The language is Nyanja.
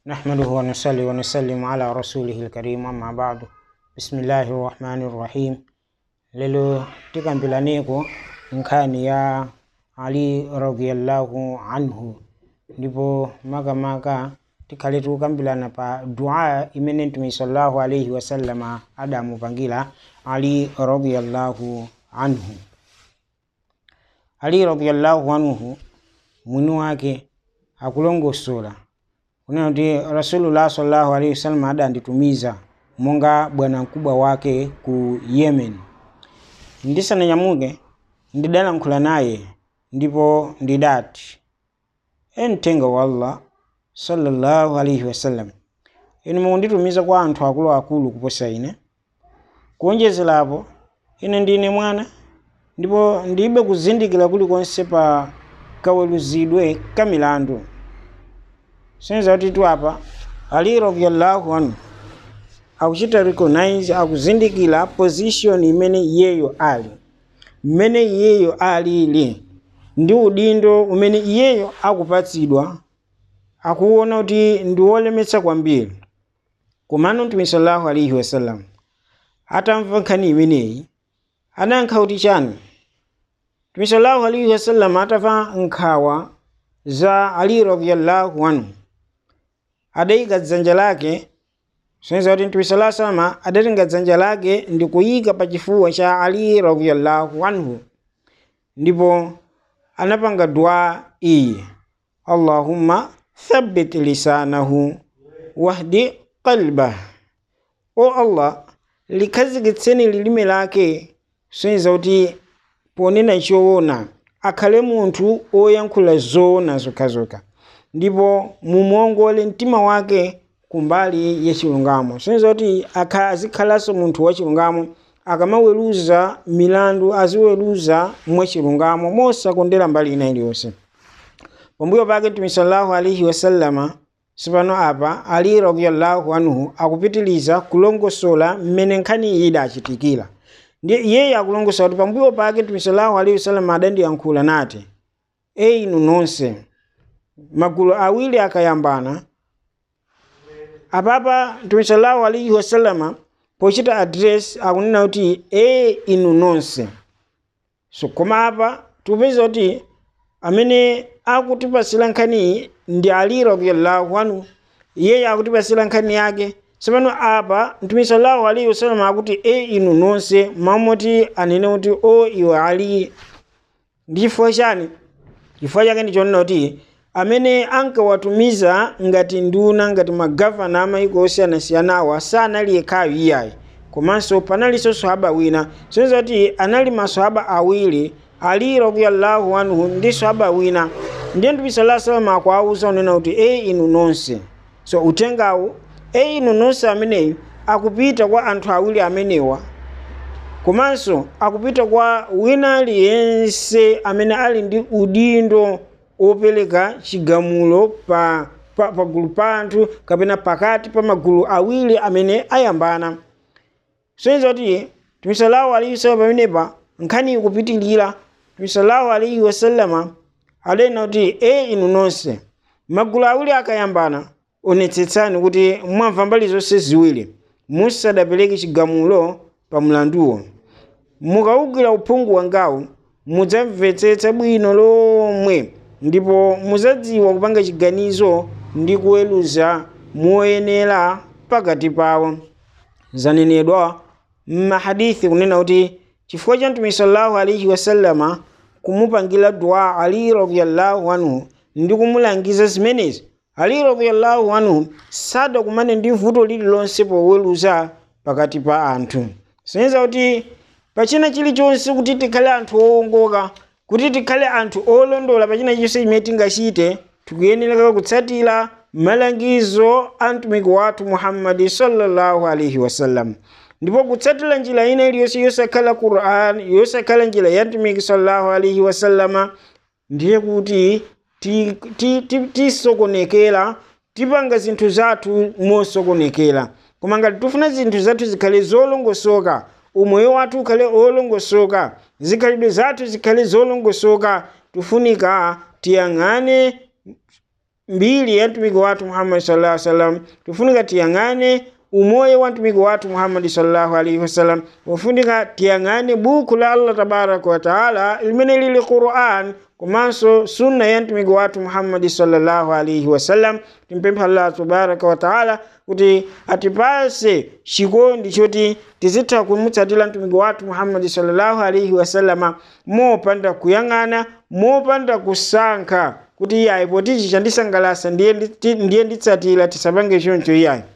نحمده ونصلي ونسلم على رسوله الكريم أما بعد بسم الله الرحمن الرحيم lelo tikambilaneko nkhani ya ali radhiyallahu anhu ndipo makamaka tikhale tikukambirana pa dua imene mtume sallallahu alaihi wasallama adamupangira ali radhiyallahu anhu ali radhiyallahu anhu mwini wake akulongosola kunena kuti rasulullah sallallahu alaihi wasallam adanditumiza monga bwana mkubwa wake ku yemen ndisananyamuke ndidalankhula naye ndipo ndidati emtenga wa allah sallallahu alaihi wasallam inu mukunditumiza kwa anthu akuluakulu kuposa ine kuonjezerapo ine ndine mwana ndipo ndibe kuzindikira kulikonse pa kaweruzidwe ka milandu senza kuti tu apa ali radhiyallahu anhu akuchita recognize akuzindikira position imene iyeyo ali mmene iyeyo alili ndi udindo umene iyeyo akupatsidwa akuona kuti ndi wolemetsa kwambiri komano mtume sallallahu alaihi wasallam atamva nkhani imeneyi anayankha kuti chani mtume sallallahu alaihi wasallam atamva nkhawa za ali radhiyallahu anhu adayika dzanja lake soneza kuti mtume sallallahu alaihi wasallam adatenga dzanja lake ndi kuyika pa chifuwa cha ali radhiyallahu anhu ndipo anapanga dua iyi allahumma thabbit lisanahu wahdi qalbah o allah likhazikitseni lilime lake soneza kuti ponena choona akhale munthu oyankhula zoona zokhazokha ndipo mumuongole mtima wake kumbali yachilungamo soneza kuti azikhalanso munthu wachilungamo akamaweruza milandu aziweruza mwachilungamo mosakondera mbali ina iliyonse pambuyo pake mtume sallallahu alaihi wasallama sipano apa ali radhiyallahu anhu akupitiliza kulongosola mmene nkhani iyi idachitikira ndiye iyeyo akulongosola kuti pambuyo pake mtume sallallahu alaihi wasallama adandiyankhula nati eyi inu nonse magulu awiri akayambana apapa mtume sallallahu alaihi wasallama pochita address akunena kuti e inu nonse so koma apa tikupeza kuti amene akutipasira nkhaniyi ndi ali radhiyallahu anhu iyeyo akutipasira nkhani yake tsopano apa mtume sallallahu alaihi wasallam akuti e inu nonse mamoti anene kuti o iwe ali ndi chifukwa chani chifukwa chake ndichonena kuti amene ankawatumiza ngati nduna ngati magavana amayiko osiyanasiyanawa sanali yekhayo iyayi komanso panalinso swahaba wina soneza kuti anali maswahaba awiri ali radhiyallahu anhu ndi swahaba wina ndiye mtume sallallahu alaihi wasallam akuwauza unena kuti e inu nonse so utengawu e inu nonse ameneyu akupita kwa anthu awiri amenewa komanso akupita kwa wina aliyense amene ali ndi udindo opereka chigamulo pa pagulu pa, pa anthu kapena pakati pa magulu awiri amene ayambana soneza kuti mtume sallallahu alaihi wasallam pamenepa nkhani ikupitilira mtume sallallahu alaihi wasallama adanena kuti e inu nonse magulu awiri akayambana onetsetsani kuti mwamva mbali zonse ziwiri musadapereke chigamulo pa mlanduwo mukawugwira uphungu wangawu mudzamvetsetsa bwino lomwe ndipo muzadziwa kupanga chiganizo ndi kuweruza moyenera pakati pawo zanenedwa mmahadithi kunena kuti chifukwa cha mtume sallallahu alaihi wasallama kumupangira dua ali radhiyallahu anhu ndi kumulangiza zimenezi ali radhiyallahu anhu sadakumane ndi vuto lililonse poweruza pakati pa anthu soneza kuti pachina chilichonse kuti tikhale anthu owongoka kuti tikhale anthu olondola pachina chilichonse chimene tingachite tikuyenera kutsatira malangizo a mtumiki wathu muhammadi sallallahu alaihi wasallam ndipo kutsatira njira ina iliyonse yosakhala quran yosakhala njira ya mtumiki sallallahu alaihi wasallama ndiye kuti tisokonekera ti, ti, ti tipanga zinthu zathu mosokonekera koma ngati tifuna zinthu zathu zikhale zolongosoka umoyo wathu ukhale olongosoka zikhalidwe zathu zikhale zolongosoka tifunika tiyang'ane mbiri ya mtumiki wathu muhammadi sallallahu alaihi wasallam tifunika tiyang'ane umoyo wa mtumiki wathu muhammadi sallallahu alaihi wasallam ufunika tiyang'ane buku la allah tabaraka wa taala limene lili quran komanso sunna ya mtumiki wathu muhammadi sallallahu alaihi wasallam timpempha allah tabaraka wa taala kuti atipase chikondi choti tizitha kumutsatira mtumiki wathu muhammadi sallallahu alaihi wasallama mopanda kuyang'ana mopanda kusankha kuti iyayi poti ichi chandisangalasa ndiye nditsatira tisapange choncho iyayi